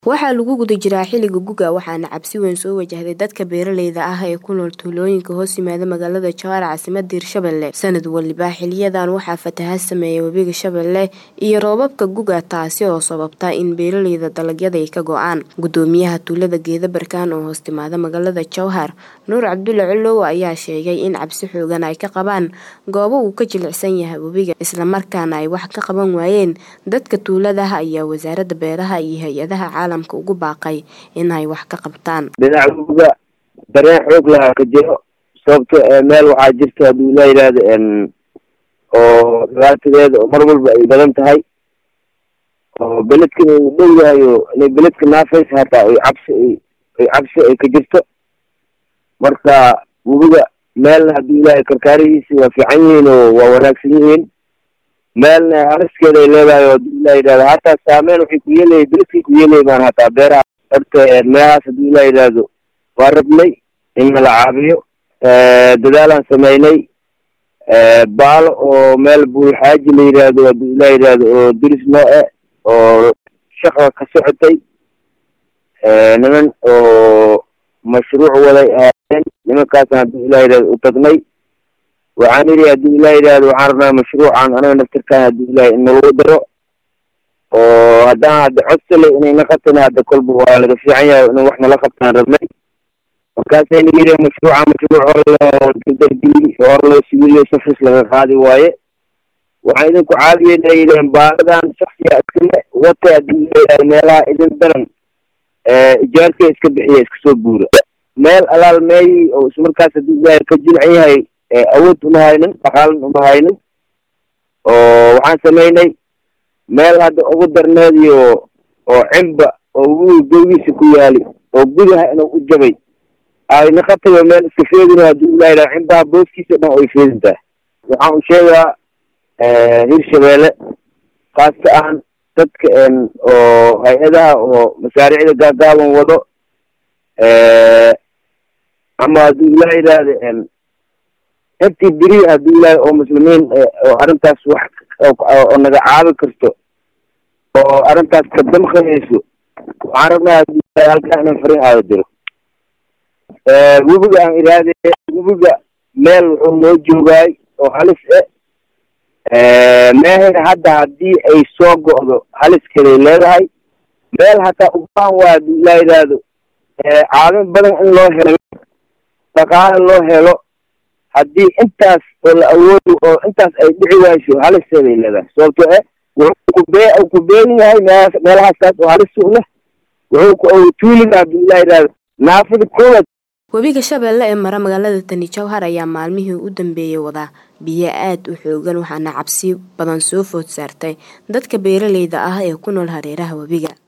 Waxaa lagu guda jiraa xilliga guga waxaana cabsi weyn soo wajahday dadka beeraleyda ah ee ku nool tuulooyinka hoos yimaada magaalada Jowhar caasimadda Hirshabelle. Sanad waliba xiliyadan waxaa fatahaad saameeya webiga Shabeelle iyo roobabka guga taasi oo sababta in beeraleyda dalagyada ay ka go'aan. Gudoomiyaha tuulada Geeda Barkaan oo hoos timaada magaalada Jowhar, Nuur Cabdulle Colow ayaa sheegay in cabsi xoogan ay ka qabaan goobo uu ka jilicsan yahay webiga isla markaana ay wax ka qaban waayeen. Dadka tuulada ayaa wasaaradda beeraha iyo hay'adaha caalamka ugu baaqay inay wax ka qabtaan. dhinaca webiga dareen xoog lahaa ka jiro sababto ee meel waxaa jirta hadduu la yidhaahdo n oo dhibaatadeeda oo mar walba ay badan tahay oo beledkana uu dhow yahay oo inay beledka naafaysa hataa ay cabsi ay ay cabsi ay ka jirto marka webiga meelna hadduu ilaahay karkaarihiisi waa fiican yihiin oo waa wanaagsan yihiin meelna haliskeeda ay leedahay oo hadduu ilaa yidhahdo hataa saameyn waxay ku yeelaya beledkay ku yeelaya baan hataa beeraha horta meelahaas hadduu ilaa yidhaahdo waa rabnay in nala caabiyo dadaalaan sameynay baalo oo meel buulxaaji la yidhaahdo hadduu ilaa yidhaahdo oo diris noo e oo shaqa ka socotay niman oo mashruuc waday ahaayeen nimankaasna hadduu ilaa yidhahdo u tagnay waxaan idhi hadduu ilaa yidhaahdo waxaan rabnaa mashruucan anaga naftirkaan hadduu ilahay in nalagu daro oo haddaan hadda codsale inay na qabtana hadda kolba waa laga fiican yahay in wax nala qabtaan rabnay markaasayna yidhi mashruuca mashruuc hore loo dardargeli hore loo sibiliyo safris laga qaadi waaye waxaan idinku caawiyeyna yidhaheen baaladan shaksiga iskale wata hadduu ilaa yidhahdo meelaha idin daran ijaarka iska bixiya iska soo buura meel alaal meeyi oo ismarkaas hadduu ilaahay ka jilcan yahay awood uma haynin dhaqaalan uma haynin oo waxaan sameynay meel hadda ugu darneed iyo oo cimba oo webiga gowgiisa ku yaali oo gudaha inuu u jabay ayna qabtayo meel iska feedino hadduu ilaa yidhaha cimbaha booskiisa dhan ay feedintahay waxaan u sheegaa hirshabeelle khaasta ahan dadka oo hay-adaha oo masaariicda gaagaaban wado ama hadduu ilaa yidhaahdo intii beri hadduu ilaahay oo muslimiin oo arrintaas wax oo naga caabi karto oo arrintaas ka damqanayso waxaan rabnaa hadduu ilahay halkaa inaan farin aada diro webiga aan iraade webiga meel wuxuu noo joogaay oo halis e meehayna hadda haddii ay soo go'do haliskeeday leedahay meel hataa ubaan waa hadduu ilaa yidhaahdo caawin badan in loo helo dhaqaale loo helo haddii intaas oo la awoodo oo intaas ay dhici wayso halisteeday leedahay sababto e wuxuu kubee u ku beegan yahay meelahaas meelahaaskaas oo halis u leh wuxuu tuuliga hadduu ilaa yidhaahdo naafada koowaad webiga shabeelle ee mara magaalada tani jowhar ayaa maalmihii u dambeeyey wadaa biyo aad u xoogan waxaana cabsi badan soo food saartay dadka beeraleyda ah ee ku nool hareeraha webiga